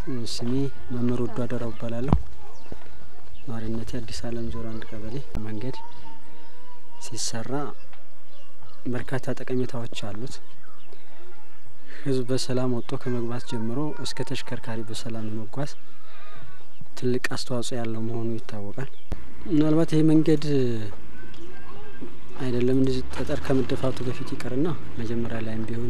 ስሜ መምህር ወዱ አደራው እባላለሁ። ነዋሪነቴ አዲስ አለም ዜሮ አንድ ቀበሌ። መንገድ ሲሰራ በርካታ ጠቀሜታዎች አሉት። ህዝብ በሰላም ወጥቶ ከመግባት ጀምሮ እስከ ተሽከርካሪ በሰላም የመጓዝ ትልቅ አስተዋጽኦ ያለው መሆኑ ይታወቃል። ምናልባት ይህ መንገድ አይደለም እንደዚህ ጠጠር ከመደፋቱ በፊት ይቅርና መጀመሪያ ላይም ቢሆን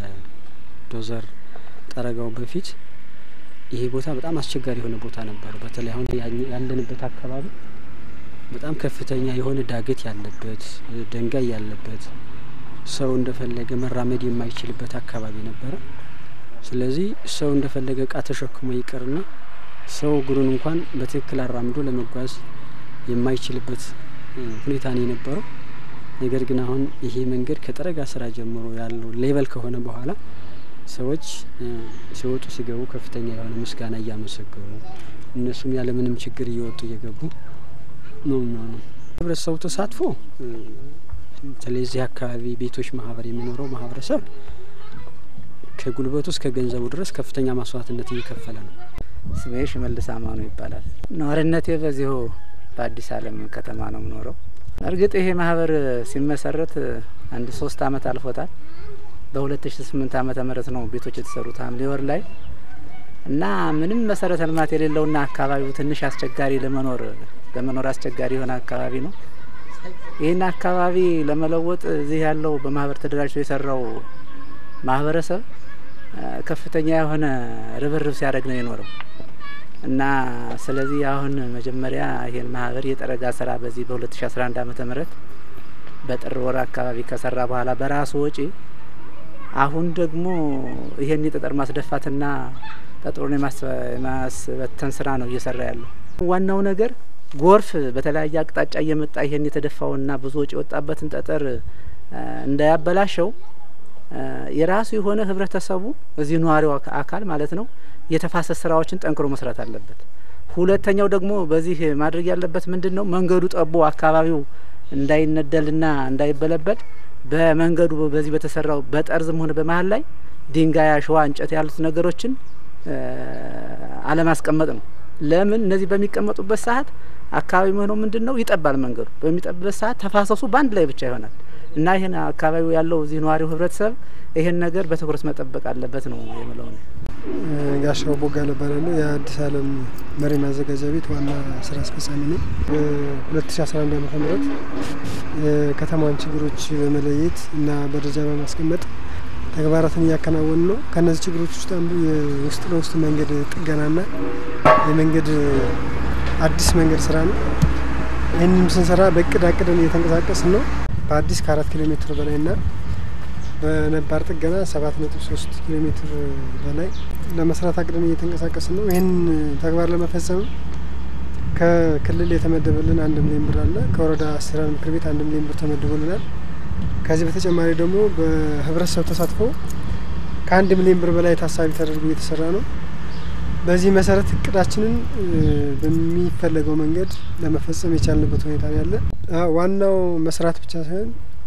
ከዶዘር ጠረጋው በፊት ይሄ ቦታ በጣም አስቸጋሪ የሆነ ቦታ ነበር። በተለይ አሁን ያለንበት አካባቢ በጣም ከፍተኛ የሆነ ዳገት ያለበት፣ ድንጋይ ያለበት፣ ሰው እንደፈለገ መራመድ የማይችልበት አካባቢ ነበረ። ስለዚህ ሰው እንደፈለገ እቃ ተሸክሞ ይቅርና ሰው እግሩን እንኳን በትክክል አራምዶ ለመጓዝ የማይችልበት ሁኔታ ነው የነበረው። ነገር ግን አሁን ይሄ መንገድ ከጠረጋ ስራ ጀምሮ ያለው ሌቨል ከሆነ በኋላ ሰዎች ሲወጡ ሲገቡ ከፍተኛ የሆነ ምስጋና እያመሰገኑ እነሱም ያለምንም ችግር እየወጡ እየገቡ ነው የሚሆነው። ህብረተሰቡ ተሳትፎ በተለይ እዚህ አካባቢ ቤቶች ማህበር የሚኖረው ማህበረሰብ ከጉልበቱ እስከ ገንዘቡ ድረስ ከፍተኛ መስዋዕትነት እየከፈለ ነው። ስሜ ሽመልስ አማኑ ይባላል። ነዋሪነቴ በዚሁ በአዲስ አለም ከተማ ነው የምኖረው። እርግጥ ይሄ ማህበር ሲመሰረት አንድ ሶስት አመት አልፎታል። በሁለት ሺ ስምንት አመተ ምህረት ነው ቤቶች የተሰሩት ሐምሌ ወር ላይ እና ምንም መሰረተ ልማት የሌለውና አካባቢው ትንሽ አስቸጋሪ ለመኖር ለመኖር አስቸጋሪ የሆነ አካባቢ ነው። ይህን አካባቢ ለመለወጥ እዚህ ያለው በማህበር ተደራጅቶ የሰራው ማህበረሰብ ከፍተኛ የሆነ ርብርብ ሲያደርግ ነው የኖረው እና ስለዚህ አሁን መጀመሪያ ይህን ማህበር የጠረጋ ስራ በዚህ በ2011 ዓመተ ምህረት በጥር ወር አካባቢ ከሰራ በኋላ በራሱ ወጪ አሁን ደግሞ ይሄን የጠጠር ማስደፋትና ጠጠሩን የማስበተን ስራ ነው እየሰራ ያለው። ዋናው ነገር ጎርፍ በተለያየ አቅጣጫ እየመጣ ይሄን የተደፋውና ብዙ ወጪ የወጣበትን ጠጠር እንዳያበላሸው የራሱ የሆነ ህብረተሰቡ እዚህ ነዋሪው አካል ማለት ነው የተፋሰስ ስራዎችን ጠንክሮ መስራት አለበት። ሁለተኛው ደግሞ በዚህ ማድረግ ያለበት ምንድን ነው? መንገዱ ጠቦ አካባቢው እንዳይነደልና እንዳይበለበል በመንገዱ በዚህ በተሰራው በጠርዝም ሆነ በመሀል ላይ ድንጋይ፣ አሸዋ፣ እንጨት ያሉት ነገሮችን አለማስቀመጥ ነው። ለምን እነዚህ በሚቀመጡበት ሰዓት አካባቢ ሆነው ምንድን ነው ይጠባል። መንገዱ በሚጠብበት ሰዓት ተፋሰሱ በአንድ ላይ ብቻ ይሆናል እና ይህን አካባቢው ያለው እዚህ ነዋሪው ህብረተሰብ ይህን ነገር በትኩረት መጠበቅ አለበት ነው የምለው። ጋሻው ቦጋለ እባላለሁ። የአዲስ አለም መሪ ማዘጋጃ ቤት ዋና ስራ አስፈጻሚ ነኝ። በ2011 ዓመተ ምህረት የከተማዋን ችግሮች በመለየት እና በደረጃ በማስቀመጥ ተግባራትን እያከናወን ነው። ከእነዚህ ችግሮች ውስጥ አንዱ የውስጥ ለውስጥ መንገድ ጥገናና የመንገድ አዲስ መንገድ ስራ ነው። ይህንም ስንሰራ በእቅድ አቅደን እየተንቀሳቀስን ነው። በአዲስ ከአራት ኪሎ ሜትር በላይና በነባር ጥገና ሰባት ነጥብ ሶስት ኪሎ ሜትር በላይ ለመስራት አቅደን እየተንቀሳቀስን ነው። ይህን ተግባር ለመፈጸም ከክልል የተመደበልን አንድ ሚሊዮን ብር አለ። ከወረዳ አስተዳደር ምክር ቤት አንድ ሚሊዮን ብር ተመድቦልናል። ከዚህ በተጨማሪ ደግሞ በህብረተሰብ ተሳትፎ ከአንድ ሚሊዮን ብር በላይ ታሳቢ ተደርጎ እየተሰራ ነው። በዚህ መሰረት እቅዳችንን በሚፈለገው መንገድ ለመፈጸም የቻልንበት ሁኔታ ነው ያለ። ዋናው መስራት ብቻ ሳይሆን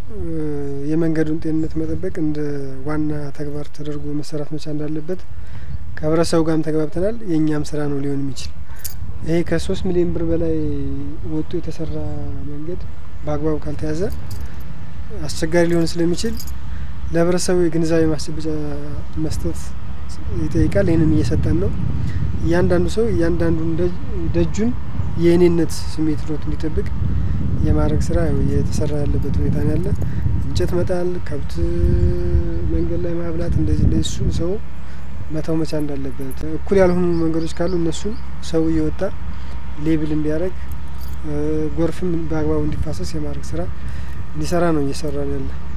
የመንገዱን ጤንነት መጠበቅ እንደ ዋና ተግባር ተደርጎ መሰራት መቻል እንዳለበት ከህብረተሰቡ ጋርም ተግባብተናል። የእኛም ስራ ነው ሊሆን የሚችል ይሄ ከሶስት ሚሊዮን ብር በላይ ወጡ የተሰራ መንገድ በአግባቡ ካልተያዘ አስቸጋሪ ሊሆን ስለሚችል ለህብረተሰቡ የግንዛቤ ማስጨበጫ መስጠት ይጠይቃል። ይህንን እየሰጠን ነው። እያንዳንዱ ሰው እያንዳንዱን ደጁን የእኔነት ስሜት ሮት እንዲጠብቅ የማድረግ ስራ እየተሰራ ያለበት ሁኔታ ነው ያለ። እንጨት መጣል፣ ከብት መንገድ ላይ ማብላት፣ እንደዚህ እንደዚህ እሱን ሰው መተው መቻል እንዳለበት፣ እኩል ያልሆኑ መንገዶች ካሉ እነሱን ሰው እየወጣ ሌብል እንዲያደርግ፣ ጎርፍም በአግባቡ እንዲፋሰስ የማድረግ ስራ እንዲሰራ ነው እየሰራ ነው ያለ።